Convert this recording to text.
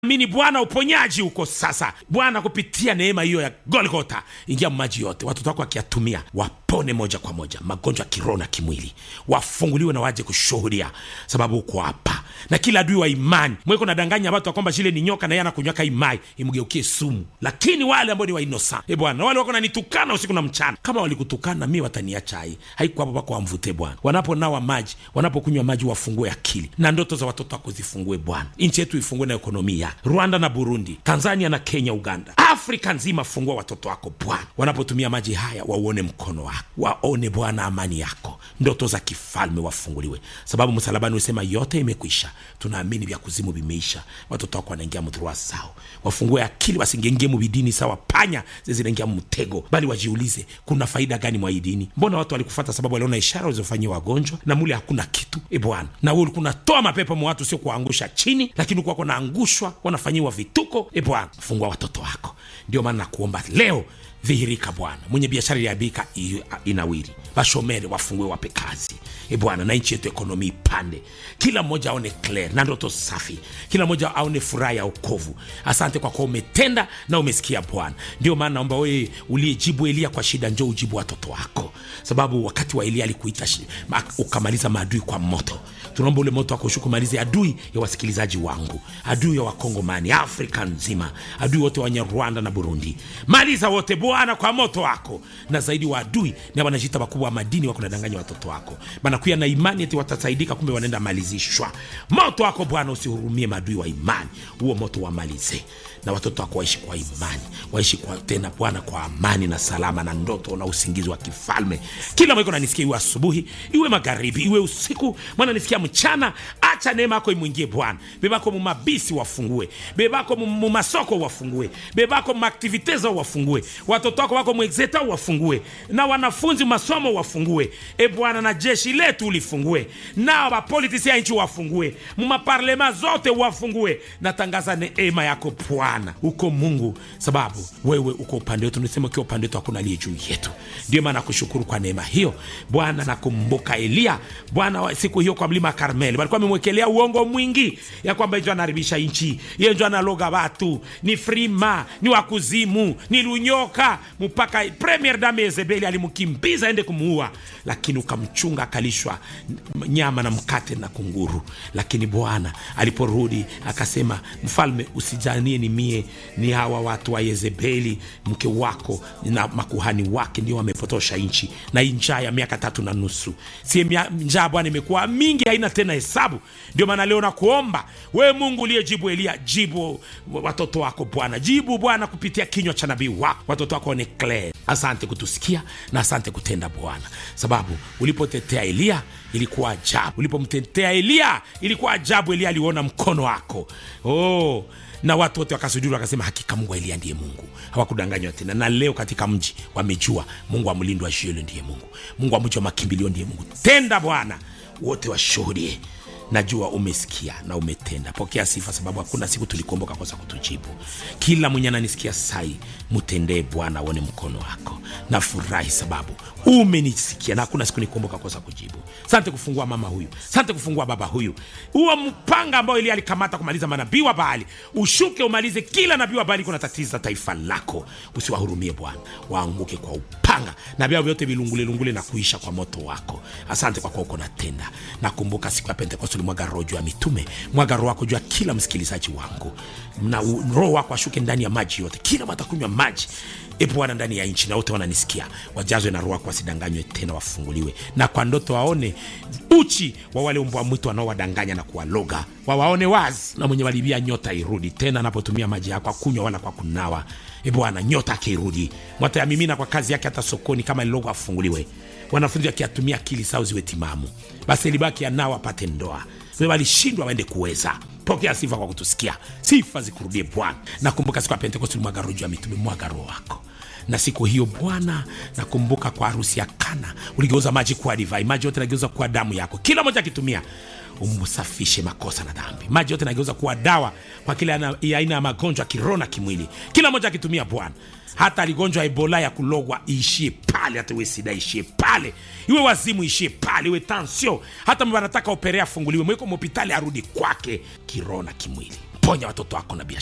Amini Bwana, uponyaji uko sasa. Bwana, kupitia neema hiyo ya Golgota, ingia maji yote, watoto wako wakiyatumia wapone moja kwa moja, magonjwa ya kiroho na kimwili, wafunguliwe na waje kushuhudia, sababu uko hapa. Na kila adui wa imani mweko nadanganya watu kwamba shile ni nyoka na yeye anakunywaka imai imgeukie sumu, lakini wale ambao ni wainosa, e Bwana, wale wako nanitukana usiku na mchana, kama walikutukana mi wataniacha hai haiko hapo pako wamvute Bwana. Wanaponawa maji, wanapokunywa maji, wafungue akili na ndoto za watoto wako zifungue Bwana. Nchi yetu ifungue na ekonomia Rwanda na Burundi, Tanzania na Kenya, Uganda, Afrika nzima, fungua watoto wako Bwana. Wanapotumia maji haya, wauone mkono wako, waone Bwana amani yako, ndoto za kifalme wafunguliwe, sababu msalabani usema yote imekwisha. Tunaamini vya kuzimu vimeisha, watoto wako wanaingia mdhurua sao, wafungue akili, wasingengie mubidini sawa panya zinaingia mtego, bali wajiulize kuna faida gani mwa hii dini? Mbona watu walikufata sababu waliona ishara ulizofanyia wagonjwa na mule hakuna kitu e Bwana, na wewe ulikuwa unatoa mapepo mwa watu, sio kuangusha chini, lakini ulikuwa kunaangushwa wanafanyiwa vituko. E Bwana, fungua watoto wako. Ndio maana nakuomba leo, dhihirika Bwana. Mwenye biashara iliabika inawiri, bashomere wafungue, wape kazi e Bwana, na nchi yetu ekonomi ipande, kila mmoja aone clear na ndoto safi, kila mmoja aone furaha ya okovu. Asante kwa kuwa umetenda na umesikia Bwana. Ndio maana naomba wewe uliyejibu Elia kwa shida, njoo ujibu watoto wako, sababu wakati wa Elia alikuita ukamaliza maadui kwa moto. Tunaomba ule moto wako ushuke, umalize adui ya wasikilizaji wangu, adui ya Wakongomani, Afrika nzima, adui wote wenye Rwanda na Burundi, maliza wote Bwana kwa moto wako. Na zaidi wa adui na wanajita wakubwa wa madini wako nadanganya watoto wako, banakuya na imani eti watasaidika, kumbe wanaenda malizishwa. Moto wako Bwana usihurumie maadui wa imani, huo moto wamalize, na watoto wako waishi kwa imani, waishi kwa tena Bwana kwa amani na salama na ndoto na usingizi wa kifalme. Kila mweko nanisikia, iwe asubuhi, iwe magharibi, iwe usiku, mwana nisikia mchana. Acha neema yako imwingie Bwana. Bebako mumabisi wafungue, bebako mumasoko wafungue, bebako mumaktivite zao wafungue, watoto wako wako mwexeta wafungue, na wanafunzi masomo wafungue, e Bwana, na jeshi letu ulifungue, na wapolitisi ya nchi wafungue, mumaparlema zote wafungue. Natangaza neema yako Bwana, uko Mungu, sababu wewe uko upande wetu. Nisema ukiwa upande wetu hakuna aliye juu yetu. Ndio maana nakushukuru kwa neema hiyo Bwana. Nakumbuka Eliya Bwana, siku hiyo kwa mlima Karmeli walikuwa wamemwekelea uongo mwingi ya kwamba njo anaharibisha nchi, ye njo analoga watu, ni frima, ni wakuzimu, ni lunyoka, mpaka premier dame Yezebeli alimkimbiza ende kumuua, lakini ukamchunga akalishwa nyama na mkate na kunguru. Lakini Bwana aliporudi akasema, mfalme, usijanie ni mie, ni hawa watu wa Yezebeli mke wako na makuhani wake ndio wamepotosha nchi, na hii njaa ya miaka tatu na nusu, si njaa Bwana imekuwa mingi, haina tena hesabu. Ndio maana leo nakuomba wewe Mungu uliyejibu Eliya, jibu watoto wako Bwana, jibu Bwana kupitia kinywa cha nabii wako, watoto wako ni clear. Asante kutusikia na asante kutenda Bwana, sababu ulipotetea Eliya ilikuwa ajabu, ulipomtetea Eliya ilikuwa ajabu. Eliya aliona mkono wako oh na watu wote wakasujuru wakasema, hakika Mungu wa Eliya ndiye Mungu, hawakudanganywa tena. Na leo katika mji wamejua Mungu wa mlindo wa Shielo ndiye Mungu, Mungu wa mji wa makimbilio ndiye Mungu. Tenda Bwana, wote washuhudie. Najua umesikia na umetenda. Pokea sifa, sababu hakuna siku tulikuomboka kosa kutujibu. Kila mwenye ananisikia sai, mtendee Bwana, aone mkono wako. Nafurahi sababu umenisikia na hakuna siku nikuomboka kosa kujibu. Sante kufungua mama huyu, sante kufungua baba huyu. Huo mpanga ambao Elia alikamata kumaliza manabii wa Baali, ushuke umalize kila nabii wa Baali kuna tatiza taifa lako. Usiwahurumie Bwana, waanguke kwa upanga na vyao vyote vilungule lungule na kuisha kwa moto wako. Asante kwa kuwa uko natenda. Nakumbuka siku ya Pentekoste ulimwaga roho juu ya mitume, mwaga roho wako juu ya kila msikilizaji wangu, na roho wako ashuke ndani ya maji yote, kila watakunywa maji E Bwana, ndani ya nchi na wote wananisikia wajazwe na roho wako, wasidanganywe tena, wafunguliwe na kwa ndoto waone uchi wa wale mbwa mwitu wanaowadanganya na kuwaloga, wawaone wazi, na mwenye walibia nyota irudi tena, anapotumia maji yako akunywa wala kwa kunawa. E Bwana, nyota akirudi mwatayamimina kwa kazi yake, hata sokoni kama lilogo afunguliwe. Wanafunzi wakiatumia akili sao ziwe timamu, basi libaki anao apate ndoa, walishindwa waende kuweza Pokea sifa kwa kutusikia, sifa zikurudie Bwana. Nakumbuka siku ya Pentekosti ulimwaga roho juu ya mitume, mwaga roho wako na siku hiyo Bwana, nakumbuka kwa harusi ya Kana uligeuza maji kuwa divai, maji yote nageuza kuwa damu yako, kila mmoja akitumia umsafishe makosa na dhambi. Maji yote nageuza kuwa dawa kwa kila aina ya magonjwa kiroho na kimwili, kila mmoja akitumia Bwana. Hata aligonjwa Ebola ya kulogwa iishie pale, hata iwe sida ishie pale, iwe wazimu ishie pale, iwe tansio, hata wanataka operea afunguliwe, mweko mhopitali arudi kwake kiroho na kimwili. ponya watoto wako na biashara